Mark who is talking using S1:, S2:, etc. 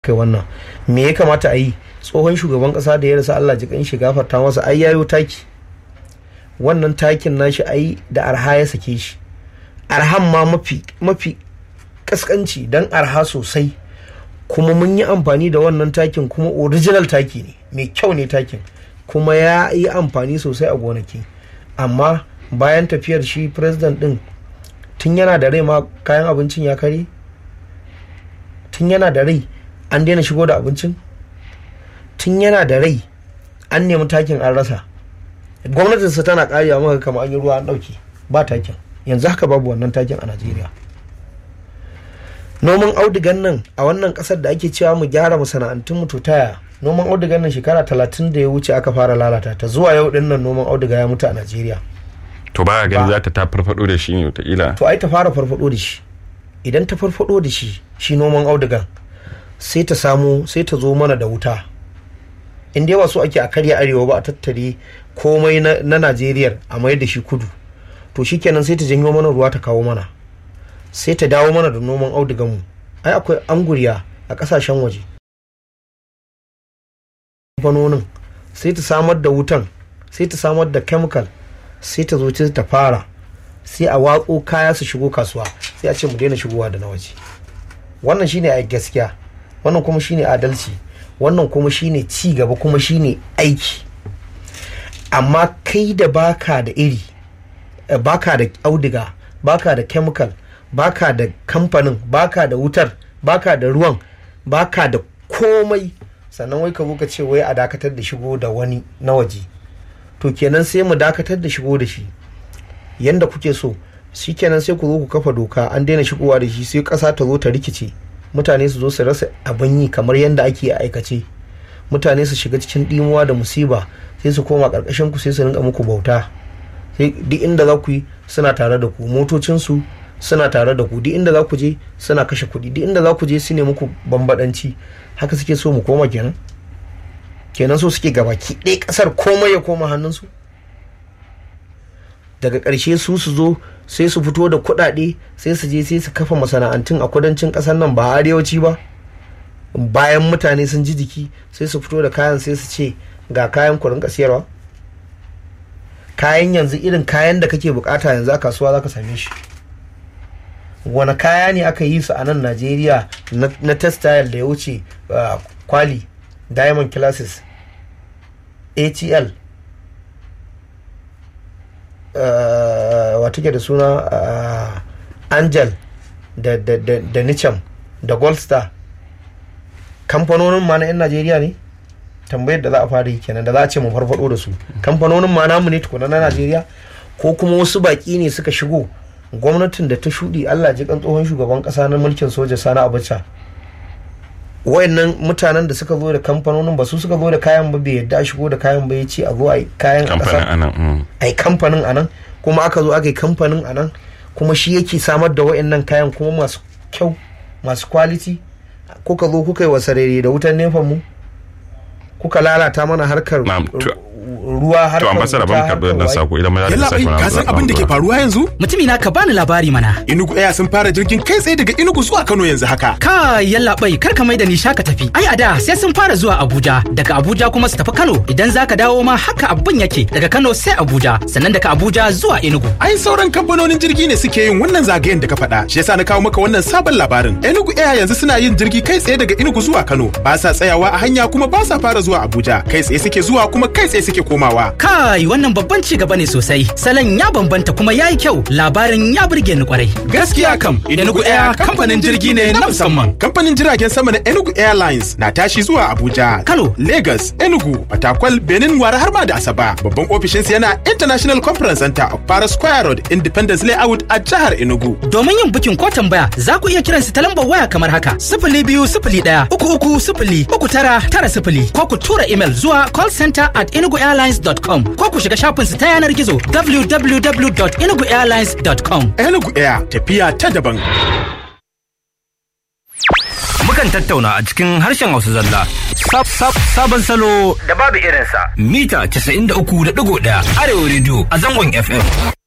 S1: kai wannan me ya kamata a yi tsohon shugaban kasa da ya rasa Allah ji kan shi gafarta masa ai yayo taki wannan takin nashi ai da arha ya sake shi arhan ma mafi mafi kaskanci dan arha sosai kuma mun yi amfani da wannan takin kuma original taki ne mai kyau ne takin kuma ya yi amfani sosai a gonaki amma bayan tafiyar shi president din tun yana da rai ma kayan abincin ya kare tun yana da rai an daina shigo da abincin tun yana da rai an nemi takin an rasa gwamnatinsa tana karewa maka kama an yi ruwa an dauke ba takin yanzu haka babu wannan takin a najeriya noman audigan nan a wannan kasar da ake cewa mu gyara masana'antun mu to taya noman audigan nan shekara talatin da ya wuce aka fara lalata ta zuwa yau din nan noman audiga ya mutu a najeriya
S2: to ba gani za ta ta farfado da shi ne wataƙila
S1: to ai ta fara farfado da shi idan ta farfado da shi shi noman audigan sai ta samu sai ta zo mana da wuta in dai ba so ake a karya arewa ba a tattare komai na najeriya a mayar da shi kudu to shikenan sai ta janyo mana ruwa ta kawo mana sai ta dawo mana da noman audiganmu ai akwai anguriya a kasashen waje kamfanonin sai ta samar da wutan sai ta samar da chemical sai ta zo ta fara sai a watso kaya su shigo kasuwa sai a ce mu daina shigowa da na waje wannan shine a gaskiya wannan kuma shine adalci wannan kuma shine ci gaba kuma shine aiki amma kai da baka da iri baka da audiga baka da chemical baka da kamfanin baka da wutar baka da ruwan baka da komai sannan wai ka zo ka ce wai a dakatar da shigo da wani na waje to kenan sai mu dakatar da shigo da shi yanda kuke so shi kenan sai ku zo ku kafa doka an daina shigowa da shi sai ƙasa ta zo ta rikice mutane su zo su rasa abin yi kamar yadda ake a aikace mutane su shiga cikin dimuwa da musiba sai su koma ƙarƙashin ku sai su rinka muku bauta sai duk inda za ku yi suna tare da ku motocinsu suna tare da ku duk inda za ku je suna kashe kuɗi duk inda za ku je su ne muku bambadanci haka suke so mu koma kenan kenan so suke gabaki ɗaya ƙasar komai ya koma hannunsu daga ƙarshe su su zo sai su fito da kuɗaɗe sai su je sai su kafa masana'antun a kudancin ƙasar nan ba arewaci ba bayan mutane sun ji jiki sai su fito da kayan sai su ce ga kayan ku rinka siyarwa kayan yanzu irin kayan da kake bukata yanzu a kasuwa za ka same shi wani kaya ne aka yi su a nan najeriya na textile da ya wuce kwali diamond classes atl wata ke da suna angel da nicham da gold star kamfanonin ma na 'yan najeriya ne tambayar da za a fara yi kenan da za a ce mu farfado da su kamfanonin ma namu ne tukuna na najeriya ko kuma wasu baki ne suka shigo gwamnatin da ta shuɗi allah ji kan tsohon shugaban ƙasa na mulkin soja sani abacha wayannan mutanen da suka zo da kamfanonin ba su suka zo da kayan ba bai yadda a shigo da kayan ba ya ce a zo a yi kayan a ƙasa a yi kamfanin a nan kuma aka zo aka yi kamfanin a nan kuma shi yake samar da wayannan kayan kuma masu kyau masu kwaliti kuka zo kuka yi wasarere da wutan nefan mu kuka lalata mana harkar ruwa har
S2: to ambassador ban karbi wannan sako idan ma
S3: yalla bai ka san abin da ke faruwa yanzu
S4: mutumi na ka bani labari mana
S3: Inugu Air sun fara jirgin kai tsaye daga Inugu zuwa Kano yanzu haka
S4: ka yalla bai kar ka mai da ni shaka tafi ai a da sai sun fara zuwa Abuja daga Abuja kuma su tafi Kano idan zaka dawo ma haka abin yake daga Kano sai Abuja sannan daga Abuja zuwa Enugu
S3: ai sauran kamfanonin jirgi ne suke yin wannan zagayen da ka faɗa shi yasa na kawo maka wannan sabon labarin Enugu Air yanzu suna yin jirgi kai tsaye daga Enugu zuwa Kano ba sa tsayawa a hanya kuma ba sa fara zuwa Abuja kai tsaye suke zuwa kuma kai tsaye suke komawa
S4: Kai wannan babban ci gaba ne sosai. Salon ya bambanta kuma yayi kyau. Labarin ya burge ni kwarai.
S3: Gaskiya kam, Enugu Air kamfanin jirgi ne na musamman. Kamfanin jiragen sama na Enugu Airlines na tashi zuwa Abuja,
S4: Kano,
S3: Lagos, Enugu, Fatakwal, Benin, Wara har ma da Asaba. Babban ofishinsa yana International Conference Center of Para Square Road, Independence Layout a jihar Enugu.
S4: Domin yin bukin ko tambaya, za ku iya kiran su ta lambar waya kamar haka: sifili biyu sifili ɗaya, uku uku sifili, uku tara tara sifili, ko ku tura email zuwa callcenter at enuguairlines.com ko ku shiga shafinsu ta yanar gizo www.enuguairlines.com.
S3: Enugu Air tafiya ta daban.
S5: Mukan tattauna a cikin harshen Hausa zalla. Sabon salo da babu irinsa. Mita 93.1 Arewa Radio a zangon FM.